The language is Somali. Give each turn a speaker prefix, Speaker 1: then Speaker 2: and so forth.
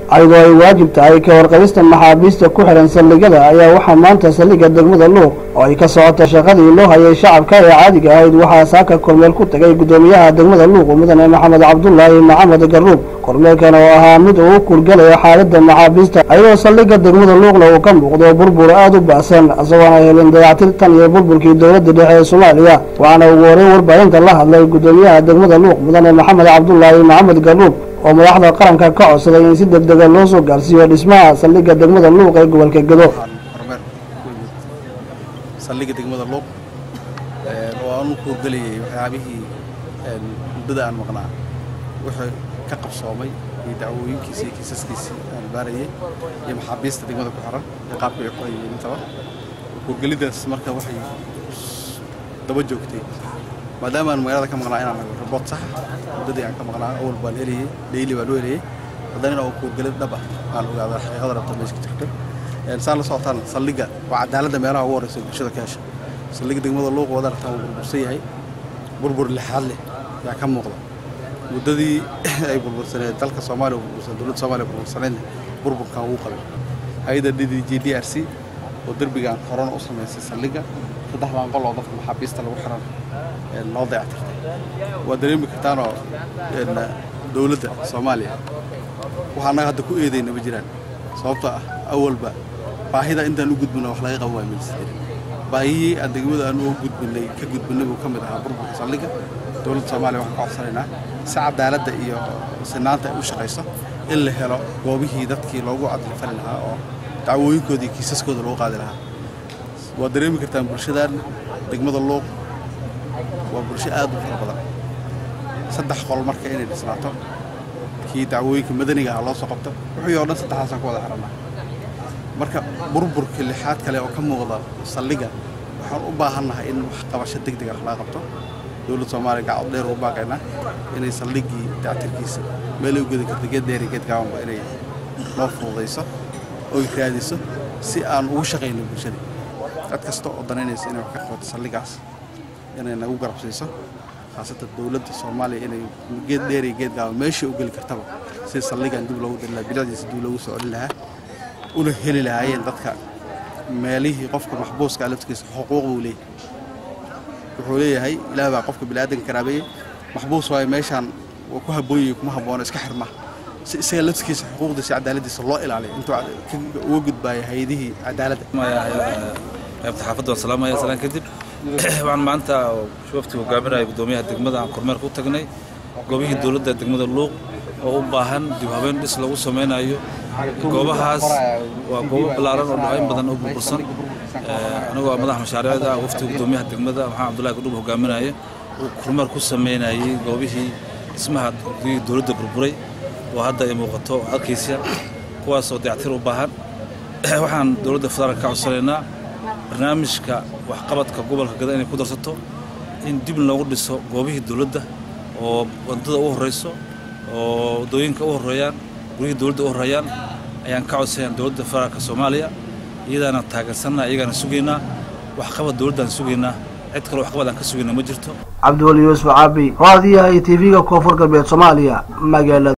Speaker 1: ayadoo ay waajib tahay ka warqabista maxaabiista ku xihan saldhigyada ayaa waxaa maanta saldhigga degmada luuq oo ay ka socota shaqadii loo hayay shacabka ee caadiga ahayd waxaa saaka kormeel ku tagay guddoomiyaha degmada luuq mudane maxamed cabdulaahi maxamed garuub kormeelkan oo ahaa mid uu u kurgalayo xaaladda maxaabiista ayadoo saldhigga degmada luuqna uu ka muuqdo burbur aada u ba'san isagoona helin dayactir tan iyo burburkii dowladda dhexe ee soomaaliya waxaana ugu horeyn warbaahinta la hadlay guddoomiyaha degmada luuq mudane maxamed cabdulaahi maxamed garuub oo madaxda qaranka ka codsaday in si deg dega loo soo gaarsiiyo dhismaha saldhigga degmada luuq ee gobolka gedo
Speaker 2: kormeer ku yimid saldhigga degmada luuq oo aan u kuurgelayay waxyaabihii muddada aan maqnaa wixii ka qabsoomay iyo dacwooyinkiisi iyo kiisaskiisii aan baarayay iyo maxaabiista degmada ku xiran iyo qaabka ay qorayeen intaba kuurgelidaas marka waxay daba joogtay maadaama aan magaalada ka maqnaa inaan rabot sax muddadii aan ka maqnaa awal baan helayay dhayli baan u helayay haddana inaan kuurgelid dhab ah aan ogaada xaqiiqada rabta meesha ka jirto saan la socotaan saldhigga waa cadaaladda meelaha ugu horeysa bulshada ka hesha saldhigga degmada luuq wada aragtaan wuu burbursan yahay burbur lixaad leh yaa ka muuqda muddadii ay burbursaneed dalka soomaaliya burbursan dowladda soomaaliya burbursaneedna burburkan wuu qabay hay-adda d d j d r c oo derbigaan horena u samaysay saldhigga saddexdan qol oo dadka maxaabiista lagu xiran loo dayactirtay waa dareemi kartaanoo dowladda soomaaliya waxaa annaga hadda ku eedayna ma jiraan sababtoo ah awalba baahida intaan u gudbina wax laga qaban waaya milistir baahiyihii aan degmada aan u gudbinay ka gudbinay buu ka mid ahaa burburka saldhigga dowladda soomaaliya waxaan ka codsanaynaa si cadaaladda iyo sinaanta ay u shaqayso in la helo goobihii dadkii loogu cadli fali lahaa oo dacwooyinkooda iyo kiisaskooda loogu qaadi lahaa waa dareemi kartaan bulshadan degmada luuq waa bulsho aad u fara badan saddex qol marka inay dhisnaato kii dacwooyinka madaniga ah loo soo qabto wixii oo dhan saddexdaasaan ku wada xirannaa marka burburka lixaad kale oo ka muuqda saldhigga waxaan u baahannahay in wax qabasho deg deg ah laga qabto dowladda soomaaliya gacod dheer ugu baaqaynaa inay saldhiggii dactirkiisa meelay u gedi karta geed dheer iyo geed gaabanba inay noo fududayso oy raadiso si aan ugu shaqayno bulshada cid kasta oo danaynaysa inay wax ka qabato saldhiggaas inay nagu garabsiiso khaasatan dowladda soomaaliya inay geed dheer iyo geed gaaban meeshai u geli kartaba si saldhiggan dib loogu diri lahaa bilicdiisa dib loogu soo celin lahaa una heli lahaayeen dadka meelihii qofka maxbuuska laftigiisa xuquuq buu leeyahay wuxuu leeyahay ilaah baa qofka biniaadanka karaabeeyey maxbuus waayo meeshaan waa ku habboonyay kuma habboono iska xirma si isaga laftigiisa xuquuqdiisa cadaaladdiisa loo ilaaliyo intuu uga gudbaaya hay-adihii cadaaladda
Speaker 3: qaybta xaafadda waan salaamaya salaan kadib waxaan maanta wafti hogaaminaya guddoomiyaha degmada aan kormeer ku tagnay goobihii dowladda degmada luuq oo u baahan dib habeen dhis lagu samaynayo goobahaas waa goobo ballaaran oo dhawayn badan oo burbursan anigoo madaxa mashaariicda ah waftiga guddoomiyaha degmada maxamed abdullahi kudhub hogaaminaya uu kormeer ku sameynayay goobihii dhismaha dowladda burburay oo hadda ay muuqato arkaysa kuwaasoo dayactir u baahan waxaan dowladda federaalka ka codsanaynaa barnaamijka waxqabadka gobolka gada inay ku darsato in dib loogu dhiso goobihii dowladda oo wadada u horreyso oo waddooyinka u horreeyaan guryihii dowladda u horreeyaan ayaan ka codsanayaan dowladda federaalka soomaaliya iyadaana taageersanaa iyagaana sugaynaa waxqabad dowladdaan sugaynaa cid kale waxqabad aan ka sugaynaa ma jirto
Speaker 1: cabdiweli yuusuf caabi raadiyaha iyo tv-ga koonfur galbeed soomaaliya magaalada